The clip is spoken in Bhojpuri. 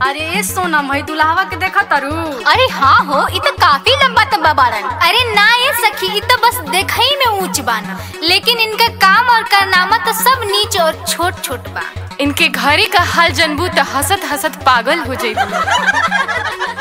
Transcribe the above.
अरे ए सोनम है दुल्हावा के देखा तारू अरे हाँ हो इ तो काफी लंबा तब्बा बाड़न अरे ना ये सखी इ तो बस देखई में ऊंच बाना लेकिन इनका काम और कारनामा तो सब नीच और छोट छोट बा इनके घरे का हाल जनबू त हसत हसत पागल हो जइबू